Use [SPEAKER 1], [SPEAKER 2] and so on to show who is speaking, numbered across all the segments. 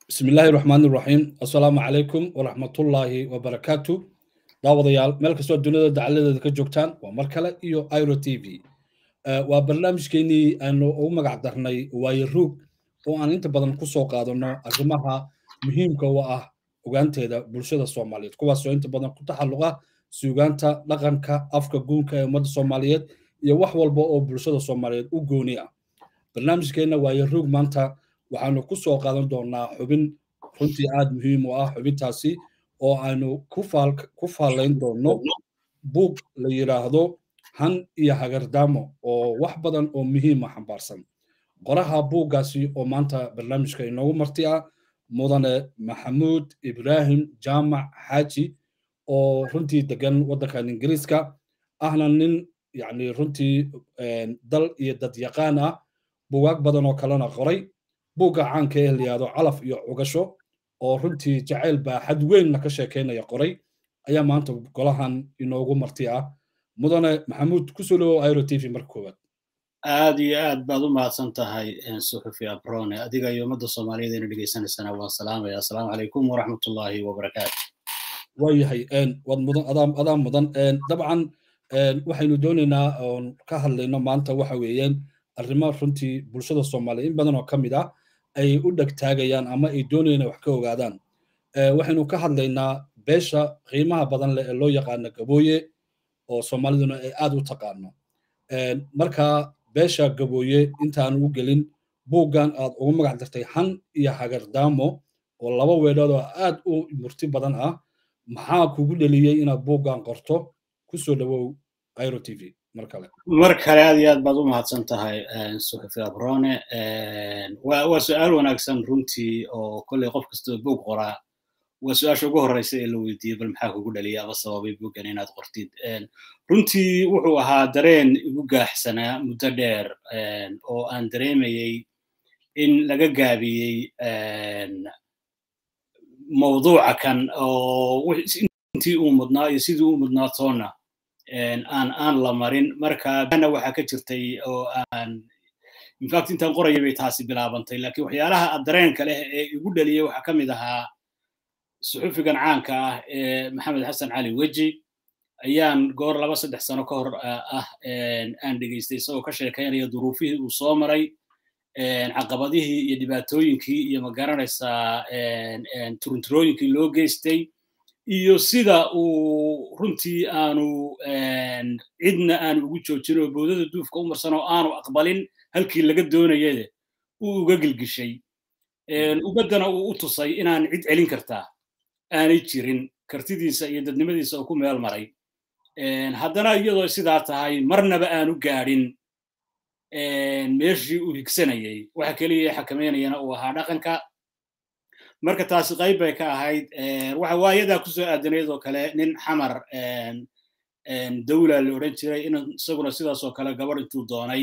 [SPEAKER 1] bismi illaahi raxmaan iraxiim assalaamu calaykum waraxmatullaahi wabarakaatu daawadayaal meel kastoo duniyada dacaladeeda ka joogtaan waa mar kale iyo iro t v waa barnaamijkeenii aanu ugu magac darnay waaye ruug oo aan inta badan ku soo qaadanno arrimaha muhiimka u ah ogaanteeda bulshada soomaaliyeed kuwaasoo inta badan ku taxalluqa suugaanta dhaqanka afka guunka ee ummadda soomaaliyeed iyo wax walba oo bulshada soomaaliyeed u gooni ah barnaamijkeenna waaye ruug maanta waxaanu ku soo qaadan doonaa xubin runtii aad muhiim u ah xubintaasi oo aynu ku faalayn doonno buug la yidhaahdo han iyo hagardaamo oo wax badan oo muhiima xambaarsan qoraha buuggaasi oo maanta barnaamijka inoogu marti ah mudane maxamuud ibraahim jaamac xaaji oo runtii degan waddankan ingiriiska ahna nin yacni runtii dal iyo dadyaqaan ah bugaag badan oo kalena qoray buugga caanka ee layihahdo calaf iyo cugasho oo runtii jacayl baa xad weynna ka sheekaynaya qoray ayaa maanta golahan inoogu marti ah mudane maxamuud kusoo dhawow iro t v marka koowaad
[SPEAKER 2] aad iyo aad baad u mahadsan tahay suxufi abrone adiga iyo ummadda soomaaliyeed ina dhegaysanaysana waan salaamaya assalaamu calaykum waraxmatullaahi wabarakaatu
[SPEAKER 1] waayahay waad mudan adaa mudan dabcan waxaynu doonaynaa oon ka hadlayno maanta waxa weeyaan arrimo runtii bulshada soomaaliya in badan oo ka mid ah ay u dhegtaagayaan ama ay doonayaan wax ka ogaadaan waxaynu ka hadlaynaa beesha qiimaha badan leh ee loo yaqaano gabooye oo soomaaliduna ay aad u taqaano marka beesha gabooye intaanu u gelin buuggan aad ugu magac dartay han iyo hagardaamo oo laba weedhood oo aad u murti badan ah maxaa kugu dheliyey inaad buuggan qorto kusoo dhawow iro t v mar kale
[SPEAKER 2] mar kale aad iyo aad baad u mahadsan tahay suxufi abrone waa su-aal wanaagsan runtii oo kolley qof kastoo buug qoraa waa su-aasha ugu horreysa ee la weydiiyey bal maxaa kugu dhaliyay ama sababay buuggan inaad qortid runtii wuxuu ahaa dareen igu gaaxsanaa muddo dheer oo aan dareemayey in laga gaabiyey mawduuca kan oo intii uu mudnaa iyo sidii uu mudnaa toonna aan aan la marin marka bana waxaa ka jirtay oo aan infact intaan qorayay bay taasi bilaabantay laakiin waxyaalaha dareenka leh ee igu dhaliyey waxaa ka mid ahaa suxufigan caanka ah ee maxamed xasan cali weji ayaan goor laba saddex sano ka hor ah aan dhegaystay isagoo ka sheekaynaya duruufihii uu soo maray caqabadihii iyo dhibaatooyinkii iyo magaranaysaa turunturooyinkii loo geystay iyo sida uu runtii aanu cidna aanu ugu joojin oo boodada duufka u marsan oo aanu aqbalin halkii laga doonayade uu uga gilgishay ubaddana uu u tusay inaan cid celin kartaa aanay jirin kartidiisa iyo dadnimadiisa oo ku meel maray haddana iyadoo sidaa tahay marnaba aanu gaadhin meeshii uu higsanayay waxa keliya xakameynayana uu ahaa dhaqanka marka taasi qayb bay ka ahayd waxa waayadaa kusoo aadanayd oo kale nin xamar dawla la odhan jiray in isaguna sidaas oo kale gabadh intuu doonay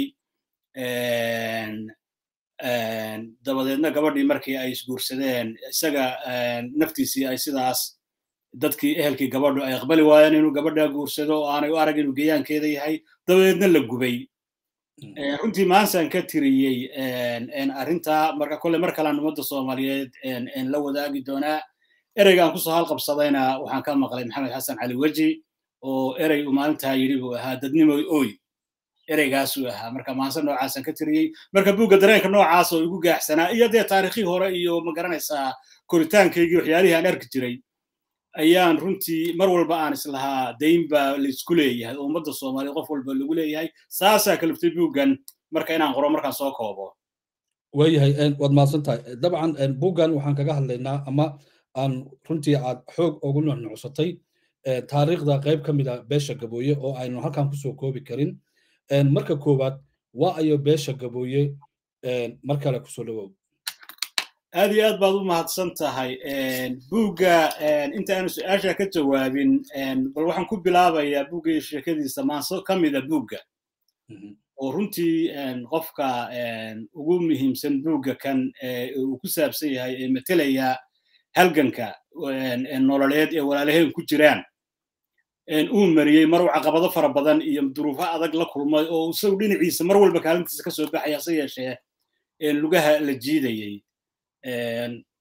[SPEAKER 2] dabadeedna gabadhii markii ay isguursadeen isaga naftiisii ay sidaas dadkii ehelkii gabadhu ay aqbali waayeen inuu gabadhaa guursado oo aanay u arag inuu geyaankeeda yahay dabadeedna la gubay runtii maansaan ka tiriyey arrintaa marka kolle mar kalaan ummadda soomaaliyeed la wadaagi doonaa ereyga aan kusoo halqabsadayna waxaan ka maqlay maxamed xasan cali weji oo erey uu maalintaa yidhi buu ahaa dadnimoy oy ereygaasuu ahaa marka maanse noocaasaan ka tiriyey marka buugga dareenka noocaas oo igu gaaxsanaa iyo dee taarikhii hore iyo magaranaysaa koritaankaygii waxyaalihii aan arki jiray ayaan runtii mar walba aan islahaa dayn baa laisku leeyahay oo ummadda soomaaliya qof walba lagu leeyahay saasaa kaliftay buuggan marka inaan qoro markaan soo koobo
[SPEAKER 1] waayahay waad mahadsan tahay dabcan buuggan waxaan kaga hadlaynaa ama aan runtii aad xoog ugu nuxnucsatay taariikhda qayb ka mid a beesha gabooye oo aynu halkan kusoo koobi karin marka koowaad waa ayo beesha gabooye mar kale kusoo dhawow
[SPEAKER 2] aad iyo aad baad u mahadsan tahay buugga inta aanu su-aasha ka jawaabin bal waxaan ku bilaabayaa buugga iyo sheekadiisa maanso ka mida buugga oo runtii qofka ugu muhiimsan buugga kan uu ku saabsan yahay ee matelaya halganka nololeed ee walaalaheen ku jiraan uu mariyey mar uu caqabado fara badan iyo duruufo adag la kulmay oo isagu dhinaciisa mar walba kaalintiisa ka soo baxaya hase yeeshee lugaha la jiidayey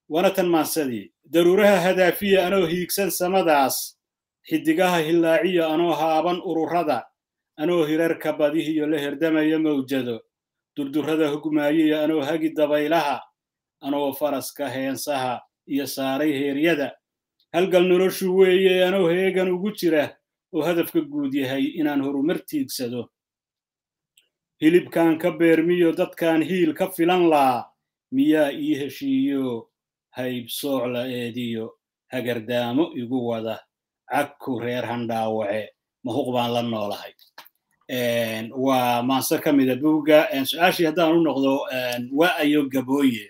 [SPEAKER 2] waana tan maansadii daruuraha hadaafiya anoo hiigsan samadaas xidigaha hillaaciya anoo haaban ururada anoo hirarka badihiyo la herdamaya mawjado durdurrada hugmaayiya anoo hagi dabaylaha anoo faraska heensaha iyo saaray heeryada halgal noloshu weeye anoo heegan ugu jira oo hadafka guud yahay inaan horumar tiigsado hilibkan ka beermiyo dadkan hiil ka filan laa miyaa ii heshiiyo haybsooc la eediyo hagardaamo igu wada cagku reer handhaawace mahuq baan la noolahay waa maanse ka mida buugga su-aashii haddaan u noqdo waa ayo gabooye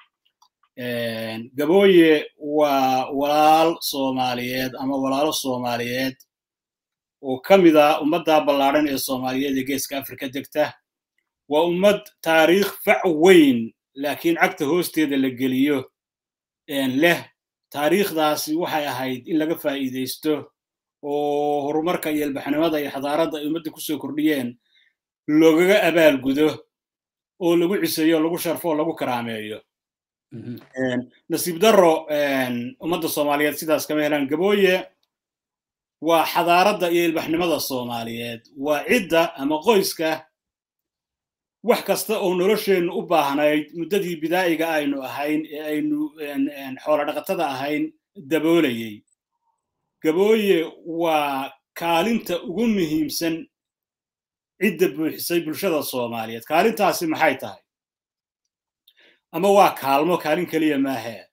[SPEAKER 2] gabooye waa walaal soomaaliyeed ama walaalo soomaaliyeed oo ka mid a ummadda ballaadhan ee soomaaliyeed ee geeska afrika degta waa ummad taariikh fac weyn laakiin cagta hoosteeda la geliyo leh taariikhdaasi waxay ahayd in laga faa'iidaysto oo horumarka iyo ilbaxnimada iyo xadaaradda ay ummadda kusoo kordhiyeen loogaga abaalgudo oo lagu ciseeyo lagu sharfo oo lagu karaameeyo nasiib darro ummadda soomaaliyeed sidaas kama helaan gabooye waa xadaaradda iyo ilbaxnimada soomaaliyeed waa cidda ama qoyska wax kasta oo nolosheennu u baahnayd muddadii bidaa'iga aynu ahayn ee aynu xoolo dhaqatada ahayn daboolayey gabooye waa kaalinta ugu muhiimsan cidda buuxisay bulshada soomaaliyeed kaalintaasi maxay tahay ama waa kaalmo kaalin keliya maahe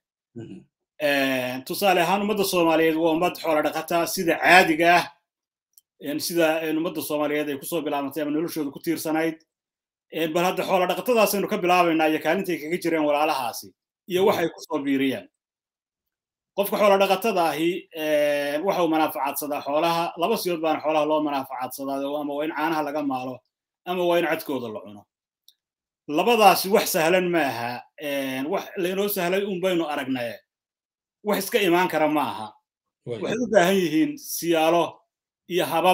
[SPEAKER 2] tusaale ahaan ummadda soomaaliyeed waa ummad xoolo dhaqata sida caadiga ah sida ummadda soomaaliyeed ay kusoo bilaabantay ama noloshooda ku tiirsanayd bal hadda xoolo dhaqatadaasaynu ka bilaabaynaa iyo kaalintay kaga jireen walaalahaasi iyo waxay kusoo biiriyeen qofka xoolo dhaqatada ahi waxa uu manaafacaadsadaa xoolaha laba siyood baana xoolaha loo manaafacaadsadaa ama waa in caanaha laga maalo ama waa in cadkooda la cuno labadaasi wax sahlan ma aha wax laynoo sahlay un baynu aragnaye wax iska imaan kara ma aha waxay u baahan yihiin siyaalo iyo habab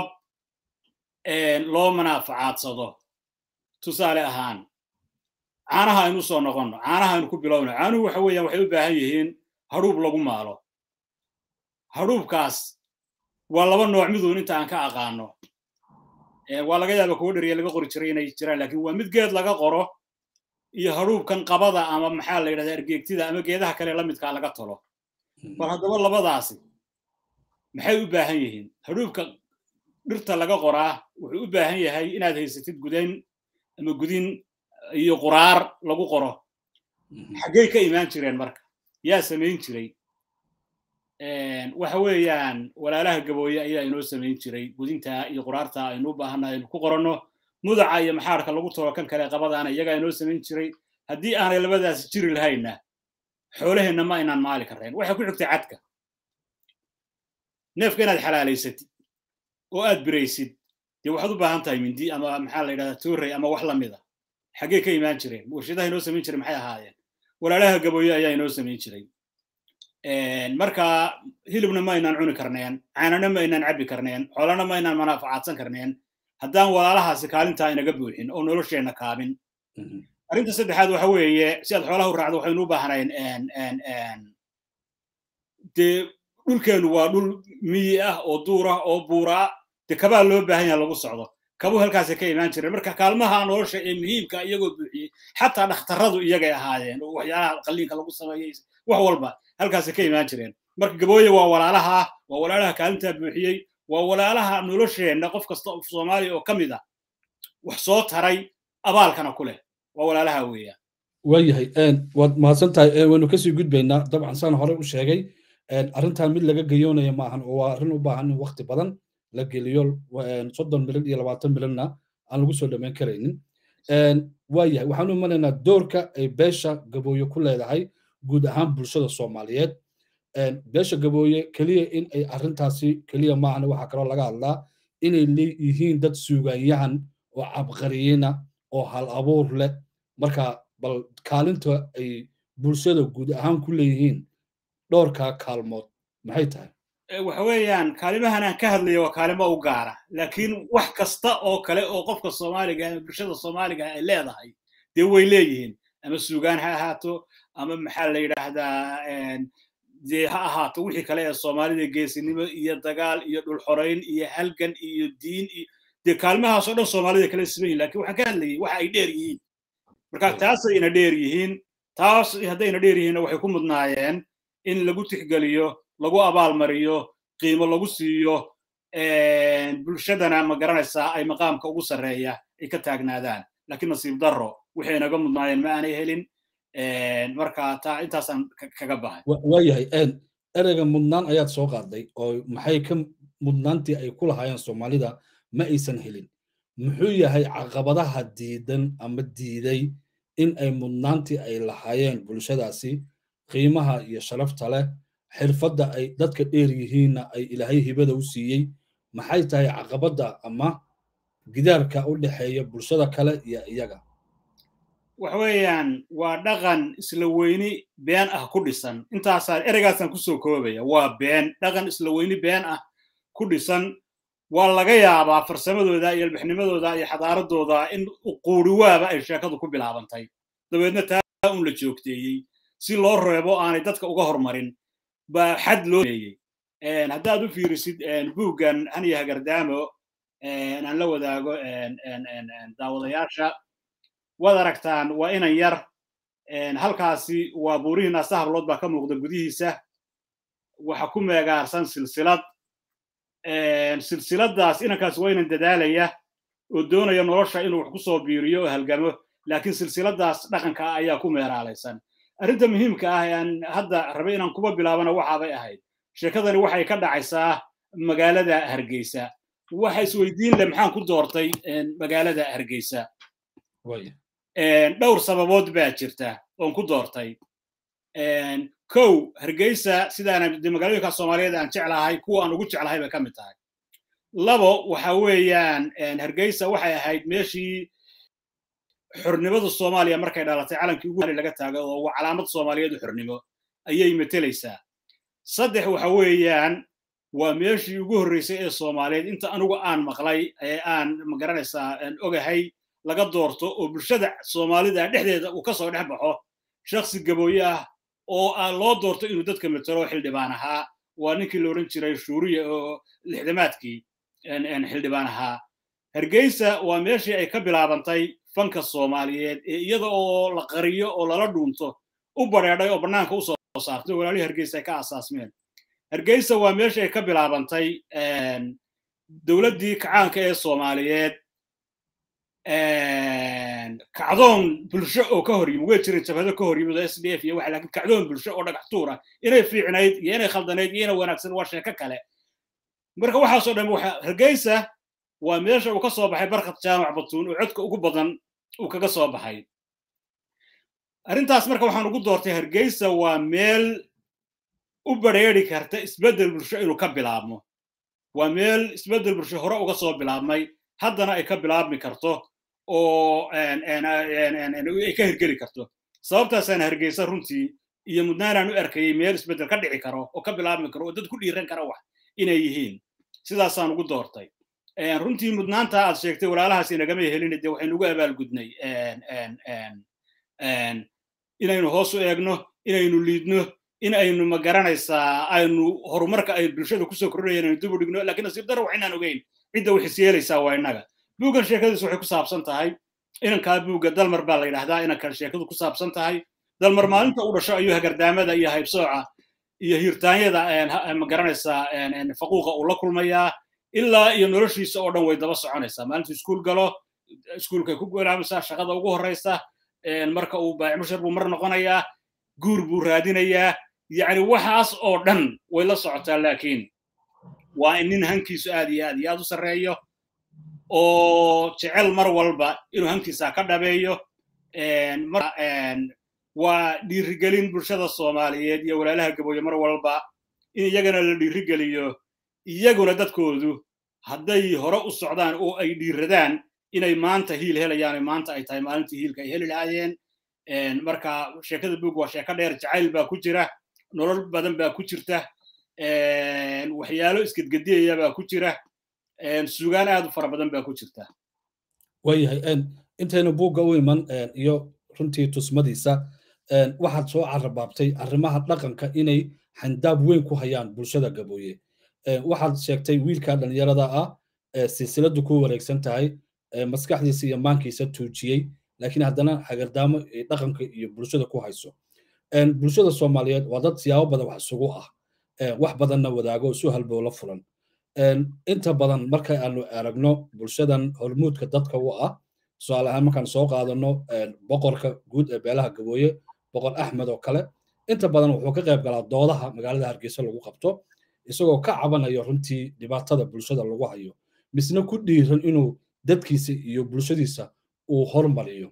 [SPEAKER 2] loo manaaficaadsado tusaale ahaan caanaha aynu soo noqonno caanaha aynu ku bilowno caanuhu waxa weeyaan waxay u baahan yihiin hadhuub lagu maalo hadhuubkaas waa laba nooc miduun inta aan ka aqaano waa laga yaaba kuwo dheriya laga qori jiray inay jiraan lakin waa mid geed laga qoro iyo hadhuubkan qabada ama maxaa la yidhahda ergeegtida ama geedaha kale lamidkaa laga tolo bal haddaba labadaasi maxay u baahan yihiin hadhuubka dhirta laga qoraa wuxuu u baahan yahay inaad haysatid gudayn ama gudin iyo quraar lagu qoro xaggey ka imaan jireen marka yaa samayn jiray waxa weeyaan walaalaha gabooye ayaa inoo samayn jiray gudintaa iyo quraarta aynu u baahanna aynu ku qoranno mudaca iyo maxaarka lagu tolo kan kale qabadaana iyagaa inoo samayn jiray haddii aanay labadaasi jiri lahayna xoolaheenna ma aynaan maali karrayn waxay ku xigtay cadka neefka inaad xalaalaysatid oo aad biraysid dee waxaad u baahan tahay mindi ama maxaa la yidhahdaa toorey ama wax lamida xaggee ka imaan jireen warshadaha inoo samayn jiray maxay ahaayeen walaalaha gabooye ayaa inoo samayn jiray marka hilibna ma aynaan cuni karneen caanana ma aynaan cabbi karneen xoolana ma aynaan manaafacaadsan karneen haddaan walaalahaasi kaalintaa inaga buuxin oo nolosheenna kaabin arrinta saddexaad waxa weeye si aad xoolaha u raacdo waxaynu u baahnayn dee dhulkeennu waa dhul miyi ah oo duur ah oo buura ah dee kabaa loo baahan yaha lagu socdo kabuu halkaasay ka imaan jireen marka kaalmaha nolosha ee muhiimka iyagoo buuxiyey xataa dhakhtarradu iyagay ahaayeen oo waxyaalaha qalliinka lagu sameeyey wax walba halkaasay ka imaan jireen marka gabooye waa walaalaha waa walaalaha kaalintaa buuxiyey waa walaalaha nolosheenna qof kasta oo soomaaliya oo ka mid ah wax soo taray abaalkana ku leh waa walaalaha weeyaan
[SPEAKER 1] waayahay waad mahadsan tahay waynu kasii gudbaynaa dabcan saan hore u sheegay arrintan mid laga gayoonaya maahan oo waa arrin u baahan in waqti badan la geliyo soddon milyan iyo labaatan milyanna aan lagu soo dhammayn karaynin waayahay waxaanu imanaynaa doorka ay beesha gabooye ku leedahay guud ahaan bulshada soomaaliyeed beesha gabooye keliya in ay arrintaasi keliya maahana waxaa kaloo laga hadlaa inay leeyihiin dad suugaanyahan oo cabqariyina oo hal abuur leh marka bal kaalinta ay bulshada guud ahaan ku leeyihiin dhowrkaa kaalmood maxay tahay
[SPEAKER 2] waxa weeyaan kaalimahan aan ka hadlayo waa kaalimo u gaara laakiin wax kasta oo kale oo qofka soomaaliga ama bulshada soomaaliga ay leedahay dee way leeyihiin ama suugaan ha ahaato ama maxaa la yidhaahdaa dee ha ahaato wixii kale ee soomaalida geesinimo iyo dagaal iyo dhulxorayn iyo halgan iyo diin iyo dee kaalmahaas oo dhan soomaalida kala siman yihin lakin waxaan ka hadlayay waxa ay dheer yihiin marka taasayna dheer yihiin taas haddayna dheer yihiinna waxay ku mudnaayeen in lagu tixgeliyo lagu abaalmariyo qiimo lagu siiyo bulshadana ma garanaysaa ay maqaamka ugu sarreeya ay ka taagnaadaan laakiin nasiib darro waxay naga mudnaayeen ma aanay helin marka taa intaasaan kaga bahay
[SPEAKER 1] waayahay ereyga mudnaan ayaad soo qaaday oo maxay ka mudnaantii ay ku lahaayeen soomaalida ma aysan helin muxuu yahay caqabadaha diidan ama diiday in ay mudnaantii ay lahaayeen bulshadaasi qiimaha iyo sharafta leh xirfadda ay dadka dheer yihiinna ay ilaahay hibada u siiyey maxay tahay caqabadda ama gidaarka u dhexeeya bulshada kale iyo iyaga
[SPEAKER 2] waxa weeyaan waa dhaqan isla weyni been ah ku dhisan intaasaan ereygaasaan kusoo koobaya waa been dhaqan isla weyni been ah ku dhisan waa laga yaabaa farsamadooda iyo albixnimadooda iyo xadaaradooda in quuriwaaba ay sheekadu ku bilaabantay dabeedna taa un la joogteeyey si loo reebo aanay dadka uga hormarin baa xad loo meeyey haddaad u fiirisid buuggan haniya hagardaamo aan la wadaago daawadayaasha waad aragtaan waa inan yar halkaasi waa buurihii naasa hablood baa ka muuqda gudihiisa waxa ku meegaarsan silsilad silsiladaas inankaas waa inan dadaalaya oo doonaya nolosha inuu wax ku soo biiriyo oo halgamo laakiin silsiladaas dhaqanka ah ayaa ku meeraalaysan arrinta muhiimka ah aan hadda rabe inaan kuba bilaabana waxaabay ahayd sheekadani waxay ka dhacaysaa magaalada hargeysa waxa isweydiin leh maxaan ku doortay magaalada hargeysa dhowr sababood baa jirta oon ku doortay kow hargeysa sidaana de magaalooyinka soomaaliyeed aan jeclahay kuwa aan ugu jeclahay bay ka mid tahay labo waxa weeyaan hargeysa waxay ahayd meeshii xornimada soomaaliya markay dhalatay calankii ugu laga taago oo waa calaamad soomaaliyeed u xornimo ayay metelaysaa saddex waxa weeyaan waa meeshii ugu horreysay ee soomaaliyeed inta anugu aan maqlay ee aan magaranaysaa ogahay laga doorto oo bulshada soomaalida dhexdeeda uu ka soo dhex baxo shaksi gabooye ah oo loo doorto inuu dadka metelo xildhibaan ahaa waa ninkii la odhan jiray shuuriya oo lixdamaadkii xildhibaan ahaa hargeysa waa meeshii ay ka bilaabantay fanka soomaaliyeed ee iyada oo la qariyo oo lala dhuunto u badheedhay oo bannaanka u soo saartay oo walaalihii hargeysa ay ka asaasmeen hargeysa waa meeshii ay ka bilaabantay dowladdii kacaanka ee soomaaliyeed kacdoon bulsho oo ka hor yimid way jirin jabhado ka hor yimid oo s d f iyo waxa laakiin kacdoon bulsho oo dhagax tuura inay fiicnayd iyo inay khaldanayd iyo inay wanaagsan waa sheeko kale marka waxaasoo dhan waxa hargeysa waa meesha uu ka soo baxay barkad jaamac batuun oo codka ugu badan uu kaga soo baxay arrintaas marka waxaan ugu doortay hargeysa waa meel u badrheeri karta isbeddel bulsho inuu ka bilaabmo waa meel isbeddel bulsho hore uga soo bilaabmay haddana ay ka bilaabmi karto oo ay ka hirgeli karto sababtaasaan hargeysa runtii iyo mudnaanaan u arkayay meel isbeddel ka dhici karo oo ka bilaabmi karo oo dad ku dhiiran kara wax inay yihiin sidaasaan ugu doortay runtii mudnaanta aad sheegtay walaalahaas inagama helin dee waxaynu ugu abaalgudnay inaynu hoos u eegno inaynu liidno in aynu ma garanaysaa aynu horumarka ay bulshada kusoo kordhayeen aynu dib u dhigno lakiin nasiib daro waxaynaan ogeyn cidda waxis yeelaysaa waa innaga buuggan sheekadiisu waxay ku saabsan tahay inankaa buugga dalmar baa la yidhahdaa inankan sheekadu ku saabsan tahay dalmar maalinta u dhasho ayuu hagardaamada iyo haybsooca iyo hirtaanyada ma garanaysaa faquuqa uu la kulmayaa ilaa iyo noloshiisa oo dhan way daba soconaysaa maalintu iskuul galo iskuulkay ku bilaabaysaa shaqada ugu horreysa marka uu baacmushar buu mar noqonayaa guur buu raadinayaa yacni waxaas oo dhan way la socotaa laakiin waa in nin hankiisu aad iyo aad iyo aad u sarreeyo oo jecel mar walba inuu hankiisa ka dhabeeyo waa dhiirigelin bulshada soomaaliyeed iyo walaalaha gabooye mar walba in iyagana la dhiirigeliyo iyaguna dadkoodu hadday hore u socdaan oo ay dhiiradaan inay maanta hiil helayaan maanta ay tahay maalintii hiilka ay heli lahaayeen marka sheekada buug waa sheeko dheer jacayl baa ku jira nolol badan baa ku jirta waxyaalo isgedgediyaya baa ku jira sugaan aad u fara badan baa ku jirta
[SPEAKER 1] waayahay intaynu buugga u iman iyo runtii tusmadiisa waxaad soo carabaabtay arrimaha dhaqanka inay xandaab weyn ku hayaan bulshada gabooye waxaad sheegtay wiilka dhallinyarada ah silsiladu ku wareegsan tahay maskaxdiisa iyo maankiisa tuujiyey laakiin haddana hagardaamo dhaqanka iyo bulshada ku hayso bulshada soomaaliyeed waa dad siyaabo badan wax isugu ah wax badanna wadaago isu halbowla fulan inta badan marka aanu aragno bulshadan hormuudka dadka u ah tusaale ahaan markaan soo qaadano boqorka guud ee beelaha gabooye boqor axmed oo kale inta badan wuxuu ka qayb galaa doodaha magaalada hargeysa lagu qabto isagoo ka cabanayo runtii dhibaatada bulshada lagu hayo misna ku dhiiran inuu dadkiisa iyo bulshadiisa uu hormariyo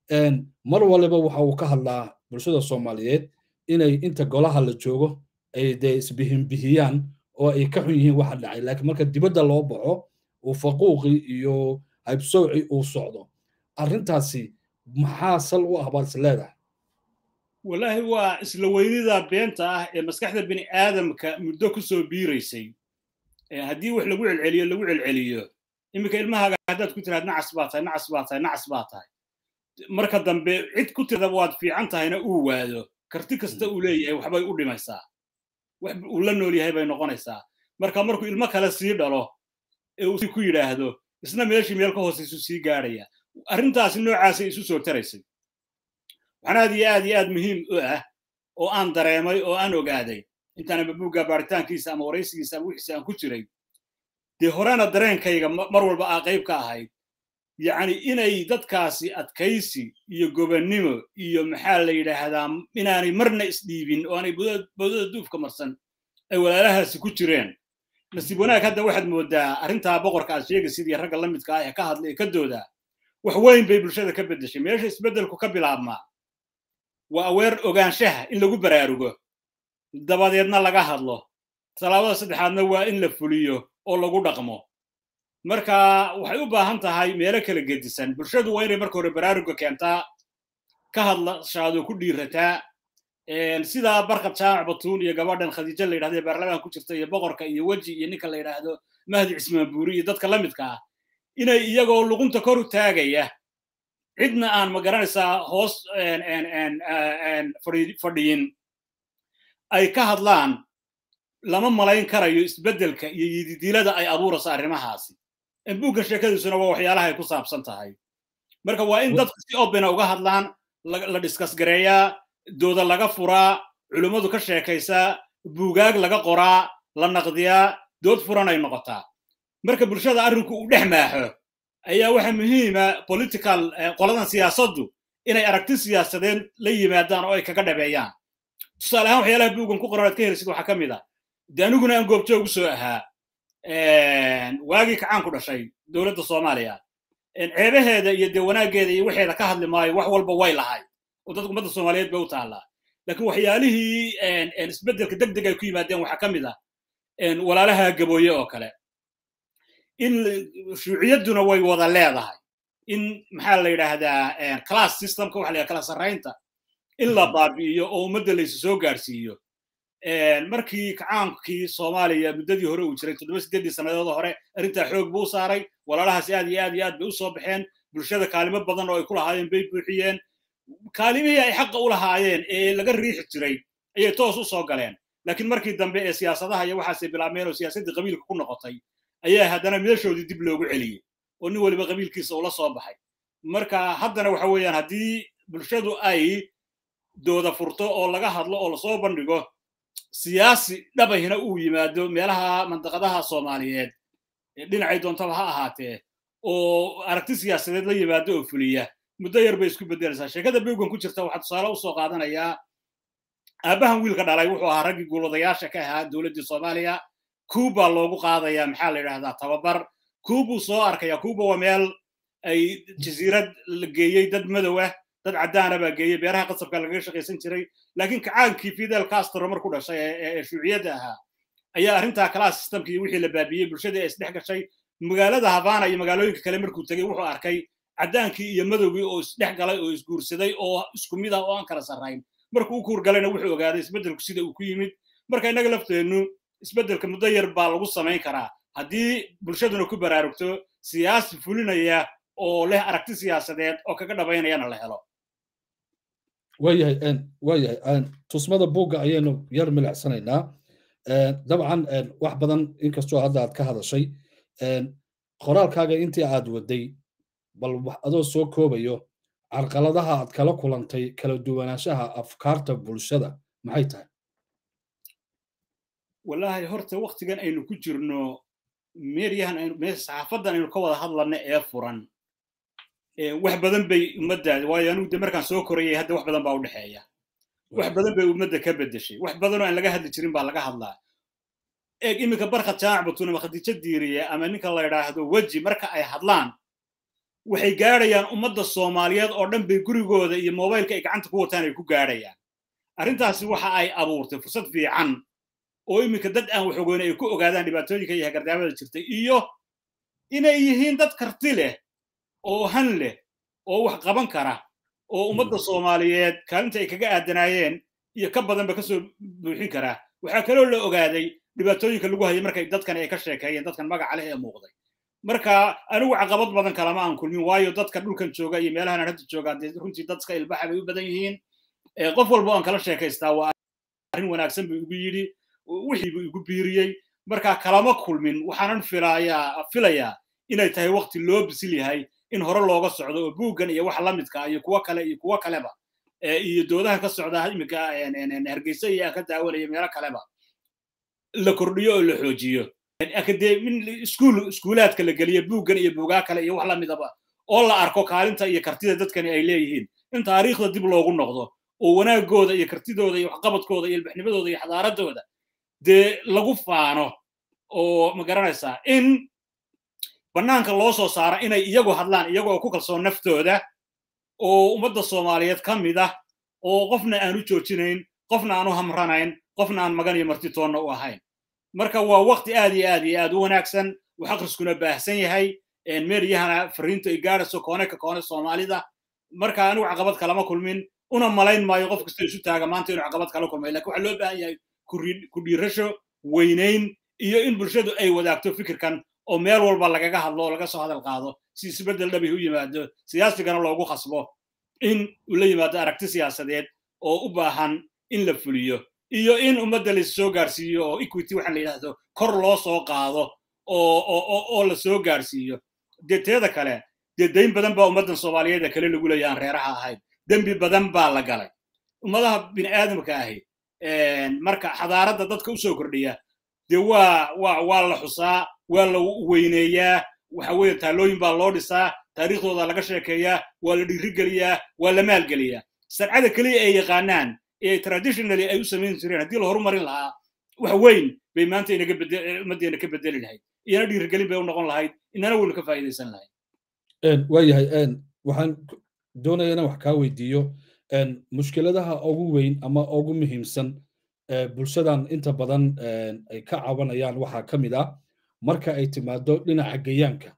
[SPEAKER 1] mar waliba waxa uu ka hadlaa bulshada soomaaliyeed inay inta golaha la joogo ay dee isbihinbihiyaan oo ay ka xun yihiin waxa dhacay laakiin marka dibadda loo baxo uu faquuqi iyo haybsowci uu socdo arrintaasi maxaa sal u ah baad is leedahay
[SPEAKER 2] wallaahi waa isla weynida beenta ah ee maskaxda bini aadamka muddo ku soo biiraysay haddii wax lagu celceliyo lagu celceliyo iminka ilmahaaga haddaad ku tiraad nacas baa tahay nacas baa tahay nacas baa tahay marka dambe cid ku tirada waad fiican tahayna uu waado karti kasta uu leeyahay waxbay u dhimaysaa wax uu la nool yahay bay noqonaysaa marka markuu ilmo kale sii dhalo ee uu ku yidhaahdo isna meeshii meel ka hoosaysu sii gaadhaya arrintaasi noocaasay isu soo taraysay waxaan aad iyo aad iyo aad muhiim u ah oo aan dareemay oo aan ogaaday intaan mabuugga baaritaankiisa ama waraysigiisa ama wixiisa aan ku jiray dee horena dareenkayga mar walba aa qayb ka ahayd yacni inay dadkaasi adkaysi iyo gobannimo iyo maxaa la yidhaahdaa inaanay marna isdhiibin oo aanay boodada duufka marsan ay walaalahaasi ku jireen nasiib wanaag hadda waxaad moodaa arrintaa boqorka aad sheegaysid iyo ragga la midka ah ee ka hadla ee ka doodaa wax weyn bay bulshada ka beddeshay meesha isbeddelku ka bilaabmaa waa aweer ogaanshaha in lagu baraarugo dabadeedna laga hadlo tallaabada saddexaadna waa in la fuliyo oo lagu dhaqmo marka waxay u baahan tahay meelo kala gedisan bulshadu waa inay marka hore baraaruga keentaa ka hadlashaado ku dhiirataa sidaa barkad jaamac batuun iyo gabadhan khadiijo la yidhahdo ee baarlamaanka ku jirta iyo boqorka iyo weji iyo ninka la yidhaahdo mahdi cismaan buuri iyo dadka la midka ah inay iyagoo luqunta kor u taagaya cidna aan ma garanaysaa hoos fadhiyin ay ka hadlaan lama malayn karayo isbeddelka iyo yididilada ay abuurayso arrimahaasi buuggan sheekadiisuna waa waxyaalaha ay ku saabsan tahay marka waa in dadku si obina uga hadlaan la dhiskasgareeyaa dooda laga furaa culummadu ka sheekaysaa buugaag laga qoraa la naqdiyaa dood furan ay noqotaa marka bulshada arrinku uu dhex maaxo ayaa waxa muhiima political qoladan siyaasaddu inay aragti siyaasadeed la yimaadaan oo ay kaga dhabeeyaan tusaale ahaan waxyaalaha buuggan ku qoran aad ka helisid waxaa ka mid ah de aniguna aan goobjoog u soo ahaa waagii kacaan ku dhashay dowladda soomaaliya ceebaheeda iyo dee wanaaggeeda iyo waxeeda ka hadli maayo wax walba way lahay oo dadka ummadda soomaaliyeed bay u taallaa laakiin waxyaalihii isbeddelka deg deg ay ku yimaadeen waxaa ka mid ah walaalaha gabooye oo kale in shuuciyadduna way wada leedahay in maxaa la yidhaahdaa class systemka waxa la yidhaha kala sarraynta in la baabi'iyo oo ummadda laysu soo gaarsiiyo markii kacaankii soomaaliya muddadii hore uu jiray toddoba sideeddii sannadood hore arrintaa xoog buu saaray walaalahaasi aad iyo aad iyo aad bay u soo baxeen bulshada kaalimo badan oo ay ku lahaayeen bay buuxiyeen kaalimihii ay xaqa u lahaayeen ee laga riixi jiray ayay toos u soo galeen laakiin markii dambe ee siyaasadaha iyo waxaasay bilaabmeen oo siyaasaddii qabiilka ku noqotay ayaa haddana meeshoodii dib loogu celiyey oo nin waliba qabiilkiisa ula soo baxay marka haddana waxa weeyaan haddii bulshadu ay dooda furto oo laga hadlo oo lasoo bandhigo siyaasi dhabahina uu yimaado meelaha mandaqadaha soomaaliyeed dhinacay doontaba ha ahaatee oo aragti siyaasadeed la yimaado oo fuliya muddo yar bay isku beddelaysaa sheekada buuggan ku jirta waxaa tusaale usoo qaadanayaa aabbahan wiilka dhalay wuxuu ahaa raggii guulwadayaasha ka ahaa dowladdii soomaaliya kuuba loogu qaadayaa maxaa la yidhahdaa tababar kuubuu soo arkaya kuuba waa meel ay jasiirad la geeyey dad madow ah dad caddaana baa geeyey beeraha qasabka lagaga shaqaysan jiray laakiin kacaankii fidel castro marku dhashay ee shuuciyadda ahaa ayaa arrintaa class systemkii wixii la baabiyey bulshadii ay isdhex gashay magaalada havana iyo magaalooyinka kale markuu tegey wuxuu arkay caddaankii iyo madowgii oo isdhex galay oo isguursaday oo isku mid ah oo aan kala sarrayn markuu u kuurgalayna wuxuu ogaaday isbeddelku sida uu ku yimid marka innaga lafteennu isbeddelka muddo yar baa lagu samayn karaa haddii bulshaduna ku baraarugto siyaasi fulinaya oo leh aragti siyaasadeed oo kaga dhabaynayana la helo
[SPEAKER 1] waayahay waayahay tusmada buugga ayaynu yar milicsanaynaa dabcan wax badan inkastoo hadda aad ka hadashay qoraalkaaga intii aad waday bal adoo soo koobayo carqaladaha aad kala kulantay kala duwanaanshaha afkaarta bulshada maxay tahay
[SPEAKER 2] wallaahi horta waktigan aynu ku jirno meeryahan saxaafadan aynu ka wada hadlana ee furan wax badan bay ummadda waayo anugu de markaan soo korayay hadda wax badan baa u dhexeeya wax badan bay ummadda ka bedeshay wax badanoo aan laga hadli jirin baa laga hadlaa eeg iminka barka jaamac batun ama khadiijo diiriye ama ninka la yidhaahdo weji marka ay hadlaan waxay gaadhayaan ummadda soomaaliyeed oo dhan bay gurigooda iyo mobaylka ay gacanta ku wataan ay ku gaadhayaan arrintaasi waxa ay abuurtay fursad fiican oo iminka dad aan wax ogoyn ay ku ogaadaan dhibaatooyinka iyo hagardaamada jirtay iyo inay yihiin dad karti leh oo han leh oo wax qaban kara oo ummadda soomaaliyeed kaalinta ay kaga aadanaayeen iyo ka badanba kasoo buuxin karaa waxaa kaloo la ogaaday dhibaatooyinka lagu hayay markay dadkan ay ka sheekeeyeen dadkan magaca leh ee muuqday marka anigu caqabad badan kalama aan kulmin waayo dadka dhulkan jooga iyo meelahan hadda jooga dee runtii dadka ilbaxa bay u badan yihiin qof walba aan kala sheekaystaa waa arrin wanaagsan buu igu yidhi wixii buu igu biiriyey marka kalama kulmin waxaanan filayaa filayaa inay tahay waqti loo bisil yahay in hore looga socdo oo buuggan iyo wax la midka iyo kuwo kale iyo kuwo kaleba iyo doodaha ka socda iminka hargeysa iyo aan ka daawanaya meelo kaleba la kordhiyo oo la xoojiyo akademin iskuul iskuulaadka la geliyo buuggan iyo buugaa kale iyo wax la midaba oo la arko kaalinta iyo kartida dadkani ay leeyihiin in taariikhda dib loogu noqdo oo wanaagooda iyo kartidooda iyo waxqabadkooda iyo ilbaxnimadooda iyo xadaaradooda dee lagu faano oo ma garanaysaa in bannaanka loo soo saara inay iyagu hadlaan iyagoo ku kalsoon naftooda oo ummadda soomaaliyeed ka mid ah oo qofna aan u joojinayn qofna aan u hamranayn qofna aan magan iyo martitoonna u ahayn marka waa waqti aad iyo aad iyo aad u wanaagsan wax akhriskuna baahsan yahay meeryahana fariinta ay gaadhayso koone ka koone soomaalida marka anigu caqabad kalama kulmin una malayn maayo qof kasta isu taaga maanta inuu caqabad kala kulmay lakin waxaa loo baahan yahay ku dhiirasho weynayn iyo in bulshadu ay wadaagto fikirkan oo meel walba lagaga hadlo oo laga soo hadal qaado si isbeddel dhabi u yimaado siyaasigana loogu khasbo in uu la yimaado aragti siyaasadeed oo u baahan in la fuliyo iyo in ummadda la soo gaarsiiyo oo equity waxaa la yidhaahdo kor loo soo qaado oo la soo gaarsiiyo dee teeda kale dee dayn badan baa ummaddan soomaaliyeed ee kale lagu leeya aan reeraha ahayn dembi badan baa la galay ummadaha bini aadamka ahi marka xadaaradda dadka usoo kordhiya dee waa waa waa la xusaa waa la weyneeyaa waxa weeye taalooyin baa loo dhisaa taariikhdooda laga sheekeeyaa waa la dhiirigeliyaa waa la maalgeliyaa sarcada keliya ay yaqaanaan ee traditionally ay u samayn jireen haddii la horumarin lahaa wax weyn bay maanta inaga ummaddeena ka bedeli lahayd iyana dhiirigelin bay u noqon lahayd inana weynu ka faa'iidaysan lahayd
[SPEAKER 1] waayahay waxaan doonaya inaan wax kaa weydiiyo mushkiladaha ugu weyn ama ugu muhiimsan bulshadan inta badan ay ka cabanayaan waxaa ka mid ah marka ay timaado dhinaca gayaanka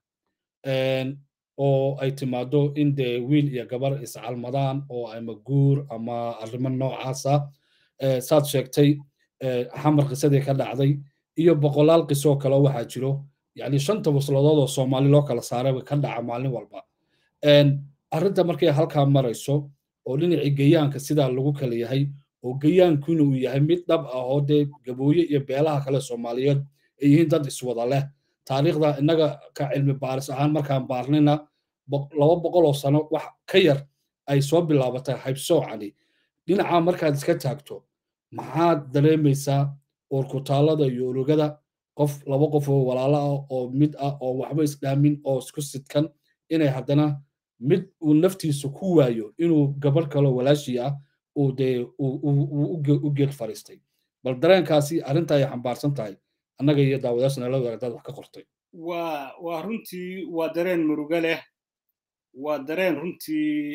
[SPEAKER 1] oo ay timaado in dee wiil iyo gabar iscalmadaan oo ama guur ama arrimo noocaasa saad sheegtay xamar qisadii ka dhacday iyo boqolaal qisoo kale waxaa jiro yani shanta wasladood oo soomaali loo kala saaray ka dhaca maalin walba arrinta markay halkaa marayso oo dhinacii gayaanka sidaa lagu kala yahay oo gayaankuna uu yahay mid dhab ah oo dee gabooye iyo beelaha kale soomaaliyeed ay yihiin dad iswada leh taariikhda innaga ka cilmi baaris ahaan markaan baarnayna laba boqol oo sano wax ka yar ay soo bilaabatay haybsoocani dhinaca markaad iska taagto maxaad dareemaysaa oorkutaalada iyo urugada qof laba qof oo walaalo ah oo mid ah oo waxba isdhaamin oo isku sidkan inay haddana mid uu naftiisa ku waayo inuu gabarh kaloo walaashii ah uu dee u geed fariistay bal dareenkaasi arrinta ay xambaarsan tahay annaga iyo daawadaashana la wadaagdaad wax ka qortay
[SPEAKER 2] waa waa runtii waa dareen murugo leh waa dareen runtii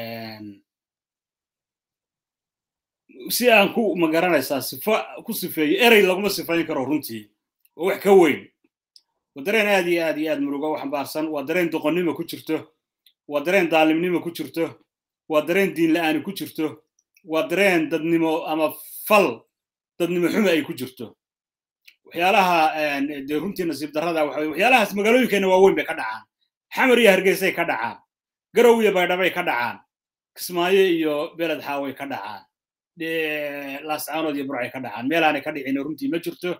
[SPEAKER 2] si aan ku magaranaysaa sifa ku sifeeyo erey laguma sifayn karo runtii waa wax ka weyn waa dareen aad iyo aad iyo aad murugo u xambaarsan waa dareen doqonnimo ku jirto waa dareen daalimnimo ku jirto waa dareen diin la'aani ku jirto waa dareen dadnimo ama fal dadnimo xumo ay ku jirto waxyaalaha dee runtii nasiib darrada waxa waxyaalahaas magaalooyinkeenna waaweyn bay ka dhacaan xamar iyo hargeysay ka dhacaan garow iyo baydhabay ka dhacaan kismaayo iyo beled xaaway ka dhacaan laascaanood iyo burcay ka dhacaan meelaanay ka dhicin runtii ma jirto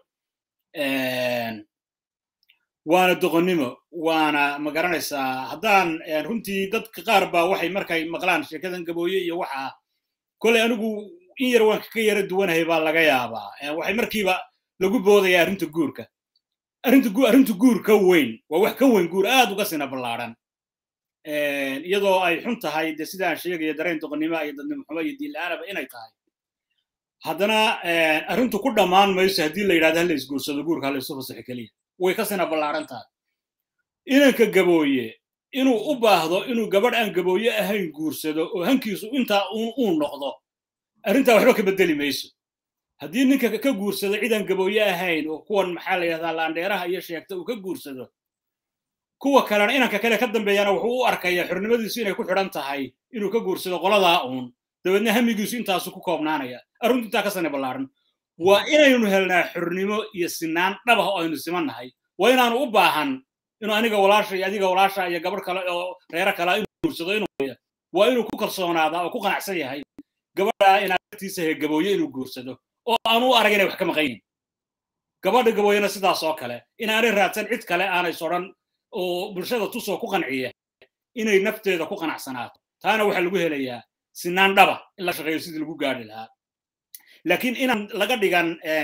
[SPEAKER 2] waana doqonnimo waana ma garanaysaa haddaan runtii dadka qaar baa waxay markay maqlaan sheekadan gabooye iyo waxa koley anigu in yar waan ka yara duwanahay baa laga yaabaa waxay markiiba lagu boodaya arrinta guurka arrinta arrinta guur ka weyn waa wax ka weyn guur aad uga sina ballaadhan iyadoo ay xun tahay de sidaan sheegaya dareen doqonnimo iyo dadnimo xumo iyo diin la-aanaba inay tahay haddana arrintu ku dhammaan mayso haddii la yidhahdo hala isguursado guurka hala isu fasaxo keliya way ka sina ballaadhan tahay inanka gabooye inuu u baahdo inuu gabadh aan gabooye ahayn guursado oo hankiisu intaa uu noqdo arrintaa waxba ka beddeli mayso haddii ninka ka guursado cidaan gabooye ahayn oo kuwan maxaa la yidhahdaa laandheeraha iyo sheegta uu ka guursado kuwa kalena inanka kale ka dambeeyana wuxuu u arkayaa xornimadiisu inay ku xidhan tahay inuu ka guursado qoladaa uun dabeedna hamigiisu intaasu ku koobnaanaya arrintu intaa ka sani ballaaran waa inaynu helnaa xornimo iyo sinaan dhabah oo aynu simannahay waa inaanu u baahan inuu aniga walaasha iyo adiga walaasha iyo gabadh kale oo reero kale inuu guursado inuu waa inuu ku kalsoonaadaa oo ku qanacsan yahay gabadha inaagtiisa he gabooye inuu guursado oo aanu u arag inay wax ka maqan yihin gabadha gabooyena sidaas oo kale inaanay raadsan cid kale aanay sodhan oo bulshada tusoo ku qanciya inay nafteeda ku qanacsanaato taana waxaa lagu helayaa sinaan dhaba in la shaqeeyo sidii lagu gaari lahaa laakiin inaan laga dhigan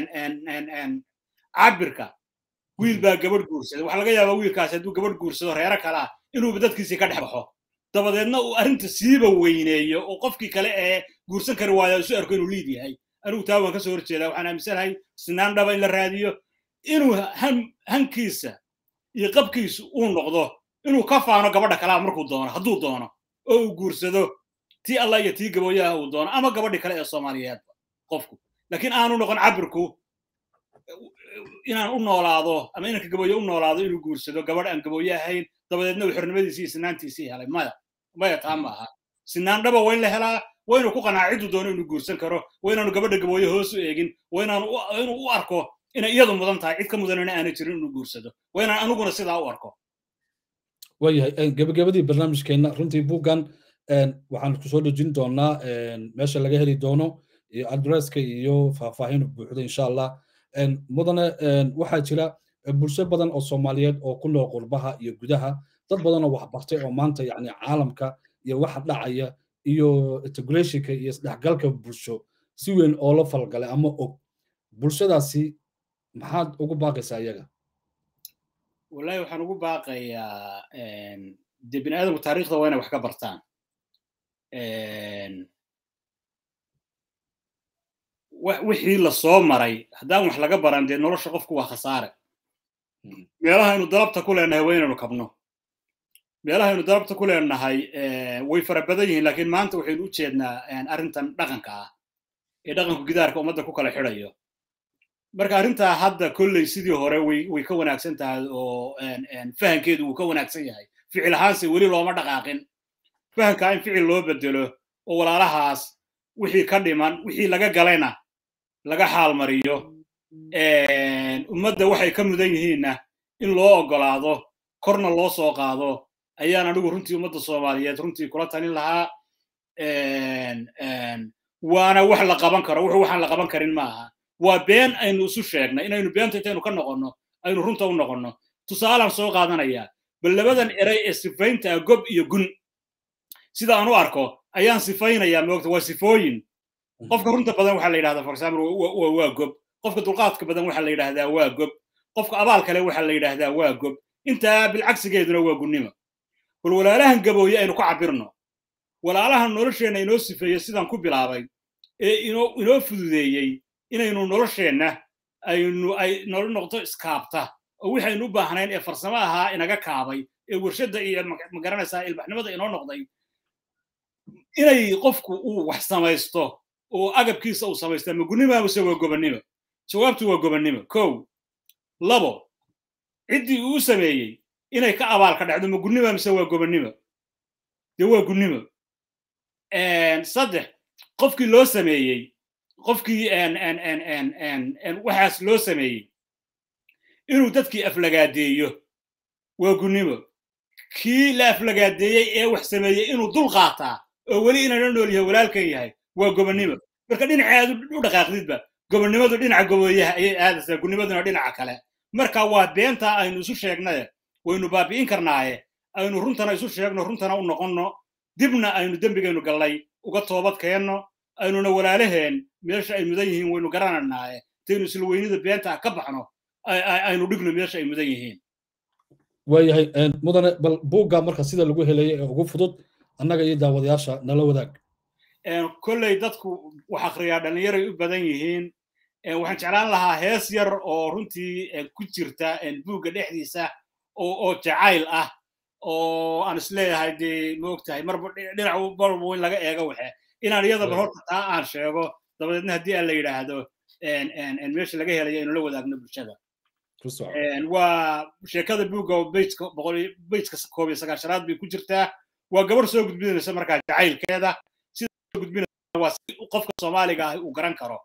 [SPEAKER 2] cabirka wiil baa gabadh guursada waxaa laga yaabaa wiilkaas hadduu gabadh guursado reero kalaa inuuba dadkiisii ka dhex baxo dabadeedna uu arrinta siiba weyneeyo oo qofkii kale ee guursan kari waaya isu arko inuu liid yahay anigu taa waan ka soo horjeedaa waxaan aaminsanahay sinaan dhaba in la raadiyo inuu hankiisa iyo qabkiisu uu noqdo inuu ka faano gabadha kalaa markuu doono hadduu doono oo uu guursado tii allah iyo tii gabooyaha uu doono ama gabadhii kale ee soomaaliyeedba qofku laakiin aanu noqon cabirku inaan u noolaado ama inanka gabooye u noolaado inuu guursado gabadh aan gabooye ahayn dabadeedna uu xornimadiisii iyo sinaantiisii helay maya maya taa ma aha sinaan dhaba waa in la helaa waa inuu ku qanaaca cidduu doono inuu guursan karo waa inaanu gabadha gabooye hoos u eegin waa inaanu inuu u arko inay iyadu mudan tahay cid ka mudanana aanay jirin inuu guursado waa inaan aniguna sidaa u arko
[SPEAKER 1] waayahay gebagabadii barnaamijkeenna runtii buuggan waxaan kusoo dhejin doonaa meesha laga heli doono iyo adresska iyo faahfaahin buuxda insha allah mudane waxaa jira bulsho badan oo soomaaliyeed oo ku nool qurbaha iyo gudaha dad badan oo waxbartay oo maanta yani caalamka iyo waxa dhacaya iyo integrationka iyo isdhexgalka bulsho si weyn oo la falgalay ama og bulshadaasi maxaad ugu baaqaysaa iyaga
[SPEAKER 2] wallahi waxaan ugu baaqayaa dee bini aadamku taariikhda waa inay wax ka bartaan wixii la soo maray haddaan wax laga baran dee nolosha qofku waa khasaare meelahaynu dalabta ku leenahay waa inaynu kabno meelahaynu dalabta ku leenahay way fara badan yihiin laakiin maanta waxaynu u jeednaa arrintan dhaqanka ah ee dhaqanku gidaarka ummadda ku kala xidhayo marka arrintaa hadda kolley sidii hore way way ka wanaagsan tahay oo fahankeedu wuu ka wanaagsan yahay ficil ahaanse weli looma dhaqaaqin fahankaa in ficil loo bedelo oo walaalahaas wixii ka dhiman wixii laga galayna laga xaalmariyo ummadda waxay ka mudan yihiinna in loo oggolaado korna loo soo qaado ayaan anigu runtii ummadda soomaaliyeed runtii kula talin lahaa waana wax la qaban karo wuxuu waxaan la qaban karin maaha waa been aynu isu sheegnay inaynu beenta intaynu ka noqonno aynu runta u noqonno tusaalaan soo qaadanayaa bal labadan eray ee sifaynta ah gob iyo gun sida aan u arko ayaan sifaynayaa moogta waa sifooyin qofka runta badan waxaa la yidhahdaa for example waa gob qofka dulqaadka badan waxaa la yidhahdaa waa gob qofka abaal kale waxaa la yidhahdaa waa gob intaa bilcagsigeeduna waa gunnimo bal walaalahan gabooye aynu ka cabirno walaalahan nolosheenna inoo sifeeyo sidaan ku bilaabay ee inoo inoo fududeeyey inaynu nolosheenna aynu ay nolo noqdo iskaabta oo waxaynu u baahnayn ee farsamo ahaa inaga kaabay ee warshadda iyo magaranaysaa ilbaxnimada inoo noqday inay qofku uu wax samaysto oo agabkiisa uu samaysta ma gunnima mise waa gobonnimo jawaabtu waa gobonnimo kow labo ciddii uu sameeyey inay ka abaal ka dhacdo ma gunnima mise waa gobonnimo dee waa gunnimo saddex qofkii loo sameeyey qofkii waxaas loo sameeyey inuu dadkii aflagaadeeyo waa gunnimo kii la aflagaadeeyey ee wax sameeyey inuu dul qaataa oo weli inana nool yahay walaalkan yahay waa gobonnimo marka dhinaceedu u dhaqaaqdidba gobonnimadu dhinaca gobooyaha ayay aadaysaa gunimaduna dhinaca kale marka waa beentaa aynu isu sheegnaye waynu baabi'in karnaaye aynu runtana isu sheegno runtana u noqonno dibna aynu dembigaynu gallay uga toobad keenno aynuna walaalaheen meesha ay mudan yihiin waynu garananaaye intaynu isla weynida beenta ka baxno aynu dhigno meesha ay mudan yihiin
[SPEAKER 1] waayahay mudane bal buugga marka sida lagu helaya ee ugu fudud annaga iyo daawadayaasha nala wadaag
[SPEAKER 2] kolley dadku wax akhriyaa dhallinyaray u badan yihiin waxaan jeclaan lahaa hees yar oo runtii ku jirta buugga dhexdiisa oo jacayl ah oo aan isleeyahay dee maogtahay marba dhinac marba in laga eego waxe inaan iyadaba horta taa aan sheego dabadeedna haddii aan la yidhaahdo meesha laga helayo aynu la wadaagno bulshada waa sheekada buugga oo bejka koob iyo sagaashanaad bay ku jirtaa waa gabar soo gudbinaysa markaa jacaylkeeda sida gudbinaysa waa si qofka soomaaliga ah uu garan karo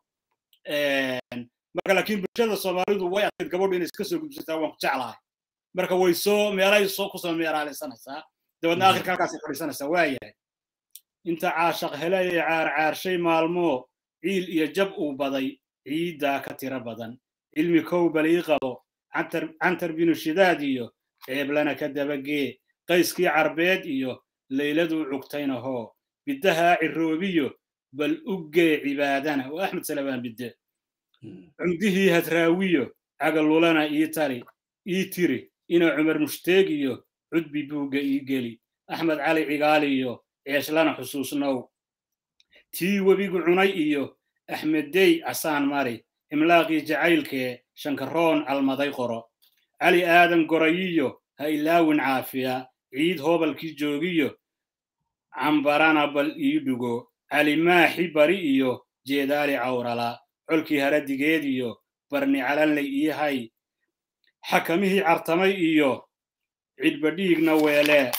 [SPEAKER 2] marka laakiin bulshada soomaalidu way adkayd gabadhu inay iska soo gudbisataa waan ku jeclahay marka way soo meelay soo kusoo meeraalaysanaysaa dabeedna akhirka halkaasay fadhiisanaysaa waayahay inta caashaq helay ee caarcaarshay maalmoo ciil iyo jab uu baday ciiddaa ka tiro badan cilmi kow balii qabo cantar binu shidaad iyo ceeblana ka dabagee qayskii carbeed iyo layladuu cugtaynahoo biddahaa ciroobiyo bal uggee cibaadana waa axmed salabaan bidde cumdihii hadraawiyo cagalulana ii tari ii tiri ina cumar mushteeg iyo cudbi buugga ii geli axmed cali cigaali iyo ceeshlana xusuusnow tii webigu cunay iyo axmeddey casaan mari imlaaqii jacaylkee shankaroon calmaday qoro cali aadan gorayiyo ha ilaawin caafiya ciid hoobalkii joogiyo cambarana bal ii dhugo cali maaxi bari iyo jeedaali cawrala colkii haradigeed iyo barni calanley ii hay xakamihii cartamay iyo cidbadhiigna weelee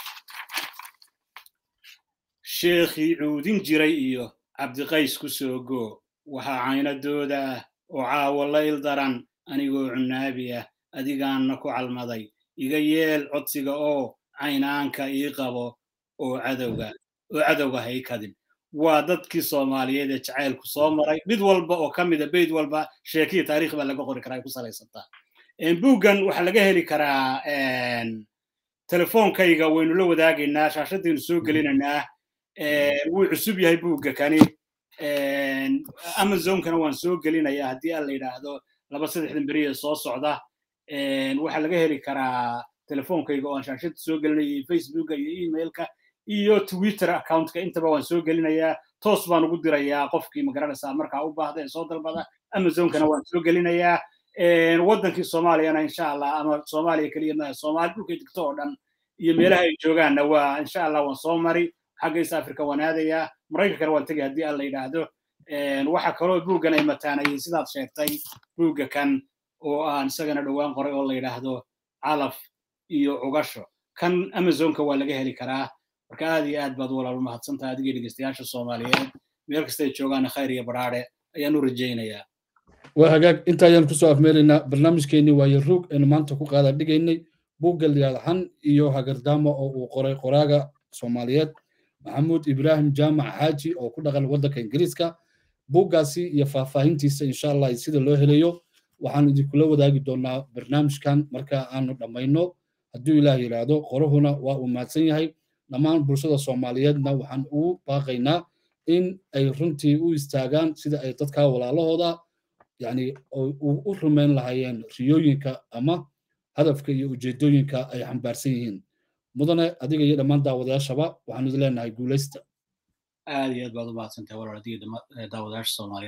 [SPEAKER 2] sheekhii cuudin jiray iyo cabdiqays ku soo goo waxaa caynadooda ah oo caawo layl daran anigoo cunaabi ah adigaanna ku calmaday iga yeel codsiga oo caynaanka ii qabo oo cadowga oo cadowga haykadin waa dadkii soomaaliyeed ee jacaylku soo maray mid walba oo ka mida beyd walba sheekiya taarikh baa laga qori karaa ay ku salaysantaa buuggan waxaa laga heli karaa telefoonkayga waynu la wadaagaynaa shaashadaynu soo gelinaynaa wuu cusub yahay buugga kani amazonkana waan soo gelinayaa haddii aan la yidhaahdo laba saddexdan beriya soo socda waxaa laga heli karaa telefoonkayga oo aan shaashada soo gelinaya facebooka iyo emailka iyo twitter accountka intaba waan soo gelinayaa toos baan ugu dirayaa qofkii magaranaysaa markaa u baahda ee soo dalbada amazonkana waan soo gelinayaa waddankii soomaaliyana insha allah ama soomaaliya keliya maaha soomaali dhulkay degto oo dhan iyo meelaha ay joogaanna waa insha allah waan soo mari xagga east africa waan aadayaa maraykankana waan tegay haddii aan la yidhaahdo waxa kaloo buuggan ay mataanayeen sidaad sheegtay buugga kan oo aan isagana dhowaan qoray oo la yidhaahdo calaf iyo cugasho kan amazonka waa laga heli karaa marka aad iyo aad baad walaal umahadsantahay adigii dhegeystayaasha soomaaliyeed meel kasta ay joogaana khayr iyo badhaadhe ayaan u rajaynayaa
[SPEAKER 1] waa hagaag inta ayaan kusoo afmeelaynaa barnaamijkeennii waayo ruug aynu maanta ku qaada dhigaynay buugga liyaadxan iyo hagardaamo oo uu qoray qoraaga soomaaliyeed maxamuud ibraahim jaamac xaaji oo ku dhaqan waddanka ingiriiska buuggaasi iyo faahfaahintiisa insha allah sida loo helayo waxaan idinkula wadaagi doonaa barnaamijkan marka aanu dhammayno hadduu ilaah yidhaahdo qoruhuna waa uu mahadsan yahay dhammaan bulshada soomaaliyeedna waxaan ugu baaqaynaa in ay runtii u istaagaan sida ay dadka walaalahooda yani u rumayn lahaayeen riyooyinka ama hadafka iyo ujeedooyinka ay xambaarsan yihiin mudane adiga iyo dhammaan daawadayaashaba waxaanu idin leenahay guulaysta
[SPEAKER 2] aad iyo aad baad u mahadsantahay walaal adiga daawadayaasha soomaaliyeed